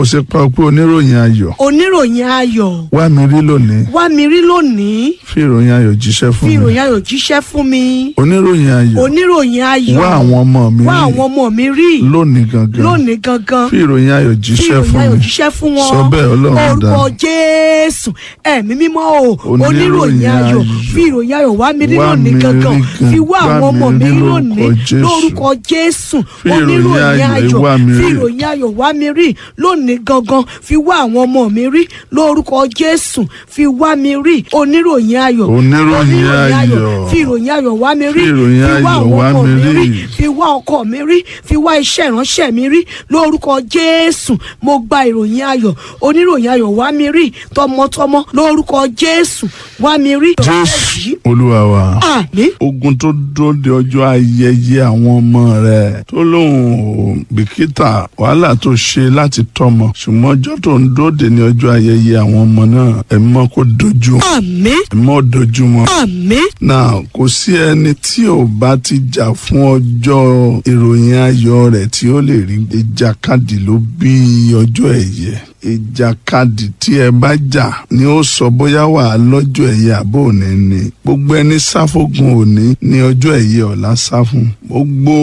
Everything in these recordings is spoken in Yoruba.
ó ṣe pa pé oníròyìn ayọ̀ oníròyìn ayọ̀ wá mi rí lónìí wá mi rí lónìí fi ìròyìn ayọ̀ jíṣẹ́ fún fi mi ìròyìn ayọ̀ jíṣẹ́ fún mi oníròyìn ayọ̀ oníròyìn ayọ̀ wá àwọn ọmọ mi wá rí àwọn ọmọ mi rí lónìí gangan lónìí gangan fi ìròyìn ayọ̀ fi jíṣẹ́ ìròyìn fún ayọ̀ mi jíṣẹ́ fún wọn sọ bẹ́ẹ̀ ọlọ́run dá orúkọ jésù ẹ̀mí mímọ́ o Oníròyìn oníròyìn ayọ̀ ayọ̀. fi ìròyìn ayọ̀ wá mi rí Wá lónìí mi rí gangan gan- fi wá wá àwọn ọmọ mi mi rí rí lórúkọ lónìí Jésù. lórúkọ jésù Fi ìròyìn oníròyìn ayọ̀ ayọ̀ wá mi fi rí. ìròyìn ayọ̀ wá mi rí lónìí gangan fi wá àwọn ọmọ mi rí lórúkọ jésù fi wá mi rí oníròyìn ayọ̀ Oníròyìn ayọ̀. fi ìròyìn ayọ̀ wá mi rí Fi ìròyìn fi wá ayọ̀ àwọn wá ọmọ mi mi rí rí. fi wá ọkọ mi rí fi wá iṣẹ́ ìránṣẹ́ mi rí lórúkọ jésù mo gba ìròyìn ayọ̀ oníròyìn ayọ̀ wá mi rí tọmọtọmọ lórúkọ jésù wá mi rí. jésù olúwa wa. àmín ogun tó dúró de ọjọ́ ayẹyẹ àwọn ọmọ rẹ̀ tó lóun ò bìkítà wàhálà tó ṣe láti tọ́mọ ṣùgbọ́n ọjọ́ tó ń dóde ní ọjọ́ ayẹyẹ àwọn ọmọ náà ẹ̀mí mọ́ kó dojú àmín ẹ̀mí mọ́ dojú mọ́. àmín náà kò sí ẹni tí ò bá ti jà fún ọjọ́ ìròyìn ayọ̀ rẹ̀ tí ó lè rí ìjàkadì ló bí ọjọ́ ẹ̀yẹ ìjàkadì tí ẹ bá jà ni ó sọ bóyá wà á lọ́jọ́ ẹ̀yẹ àbò òní ni gbogbo ẹni sáfógun òní ní ọjọ́ ẹ̀yẹ ọ̀la sá fún gbogbo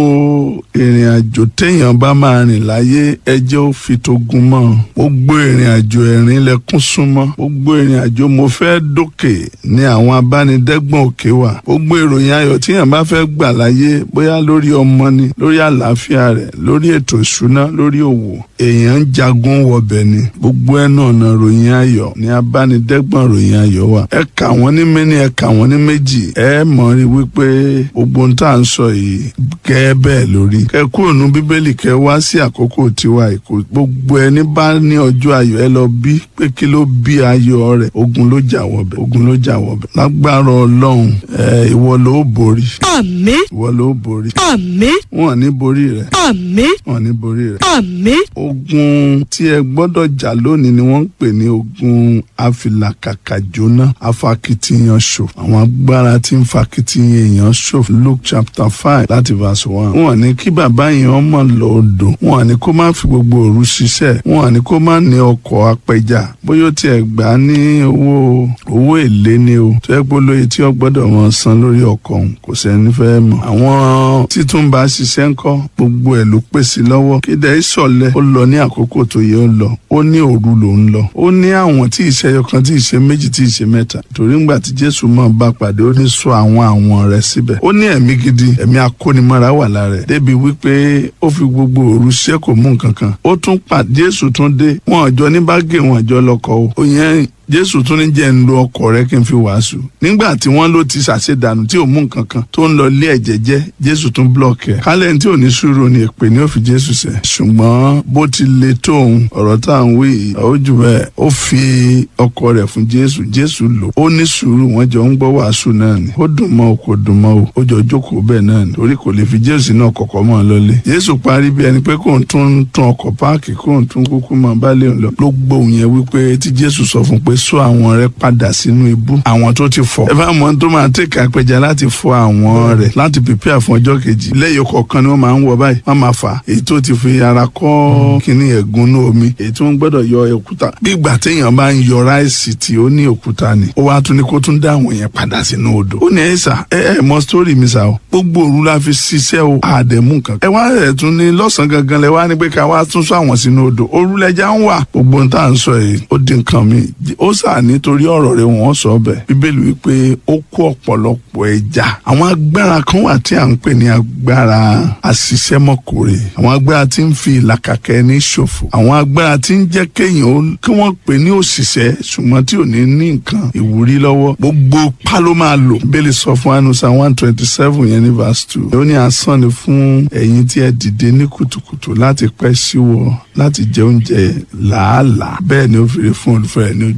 ìrìn àjò téèyàn bá máa rìn láyé ẹjẹ́ ó fi togun mọ́ gbogbo ìrìn àjò ẹ̀rín lẹ́kún súnmọ́ gbogbo ìrìn àjò mo fẹ́ dókè ní àwọn abánidẹ́gbọ̀n òkè wà gbogbo ìròyìn ayọ̀ tíyàn bá fẹ́ gbà láyé bóyá lórí ọmọ ni lórí àlàáfíà rẹ̀ lórí ètò ìṣúná lórí òwò èèyàn ń jagun wọbẹ̀ ni gbogbo ẹnu ọ̀nà ròyìn ayọ̀ ní abánidẹ́gbọ̀n ròyìn ayọ̀ wà ẹ kà wọ́n ní méní ẹ kà wọ́n ní méjì ẹ mọ̀ rí wípé gbogbo ohun tá à ń sọ yìí gẹ́ bẹ́ẹ̀ lórí kẹ kúrò ní bíbélì kẹ wá sí àkókò tiwa ìkó gbogbo ẹni bá ní ọjọ́ ayọ̀ ẹ lọ bí pé kí ló bí ayọ̀ rẹ̀ ogun ló jà wọbẹ̀ ogun ló jà wọbẹ̀ lágbára ọlọ́run ẹ ìwọ ló borí àmín ìwọ ló borí àmín wọn ò ní borí rẹ àmín wọn ò ní borí rẹ àmín ogun tí ẹ gbọ́dọ̀ jà lónìí ni wọ́n ń pè ní ogun afilakaka jóná afakitiyan ṣòfò àwọn agbára tí ń fakitiyan èèyàn ṣòfò luke chapter five láti verse one. wọn ní kí bàbá yẹn ọmọ lọ odò wọn ní kó má fi gbogbo òru ṣiṣẹ́ wọn ní kó má ní ọkọ̀ apẹja bóyá ó tiẹ̀ gbà á ní owó owó èlé ni o tó yẹ pé olóye tí ó gbọ́dọ̀ mọ san lórí ọkọ̀ òun kò sẹ́ni fẹ́ mọ̀. àwọn títún bá ṣiṣẹ́ ńkọ́ gbogbo ẹ̀ ló pèsè lọ́wọ́ kéde ìsọ̀lẹ̀ ó lọ ní àkókò tó yẹ ó lọ ó ní òru ló ń lọ ó ní àwọn tí ìṣẹ́yọ kan tí ìṣe méjì tí ìṣe mẹ́ta torí ńgbà tí jésù mọ̀ bá pàdé ó ní sọ àwọn àwọn rẹ̀ síbẹ̀ ó ní ẹ̀mí gidi ẹ̀mí akónimọ́ra wà lára ẹ̀ débi wípé ó fi gbogbo òru ṣẹ́ kò mú nǹkan kan ó tún pàdé jésù tún dé wọn àjọ ní bágè wọn àjọ lọkọ o ó yẹn jésù tún ní jẹ́ ń lo ọkọ̀ rẹ kí n fi wàásù nígbà tí wọ́n ló ti ṣàṣedànù tí ò mú nǹkan kan tó ń lọ lé ẹ̀jẹ̀ jẹ́ jésù tún blọọkì ẹ̀ kálẹ̀ tí ò ní sùúrù ni èpè ní ó fi jésù sẹ̀ ṣùgbọ́n bó ti le tó òun ọ̀rọ̀ tá à ń wí yìí ó jù bẹ́ẹ̀ ó fi ọkọ̀ rẹ̀ fún jésù jésù lò ó ní sùúrù wọ́n jọ ń gbọ́ wàásù náà ni ó dùn mọ́ o kò dùn mọ́ o ó jọ jókòó bẹ́ẹ̀ náà ni torí kò lè fi jésù náà kọ̀kọ́ mọ́ ọ lọ́lé jésù parí bí ẹni pé kò ń tún tún ọkọ̀ páàkì kò ń tún kúkú mọ́ bá lè lọ ló gbóhùn yẹn wípé tí jésù sọ fún pé sọ àwọn rẹ padà sínú ibú àwọn tó ti fọ ẹ bá mọ tó máa tẹ̀ka apẹja láti fọ àwọn rẹ láti pèpè fún ọjọ́ kejì lẹ́yìn kọ̀ọ̀kan ni wọ́n máa ń wọ báyìí wọ́n máa fà èyí tó ti fi ara kọ́ kínní ẹ̀gún ní omi èyí tí wọ́n gbọ́dọ̀ yọ òkúta bí ìgbà téèyàn bá ń yọ ráìsì tí ó ní òkúta ni ó wá tún ní kó tún dá àwọn yẹn padà sínú odò ó ní ẹ sà ẹ ẹ mọ sítórì mi sà o gbogbo òru la fi ṣiṣẹ́ o àdẹ̀mú nǹkan ẹ wá ẹ̀ tún ní lọ́sàn-án gangan lẹ wá ní pé ká wá tún sọ àwọn sínú odò òru lẹja ń wà gbogbo ohun tá à ń sọ yìí ó di nǹkan mi ó sà nítorí ọ̀rọ̀ rẹ̀ wọ́n sọ bẹ́ẹ̀ bíbélì wípé ó kó ọ̀pọ̀lọpọ̀ ẹja àwọn agbára kan wà tí à ń pè ní agbára àṣìṣẹ́mọ̀kòrè àwọn agbára tí ń fi ìlàkàkẹ́ ní ṣòfò àwọn agbára tí ń jẹ́ kéèyàn kí wọ́n pè ní òṣìṣẹ́ ṣùgbọ́n tí ò ní ní nǹkan ìwúrí lọ́wọ́ gbogbo pa ló máa lò bíbélì sọ fún anusa one twenty seven yẹn ní verse two ó ní asán ni fún ẹ̀yin tí ẹ dìde ní kùtùkùtù láti pẹ́ síwọ́ láti jẹ oúnjẹ làálàá bẹ́ẹ̀ ni ó fi rí fún olùfẹ́ rẹ̀ ní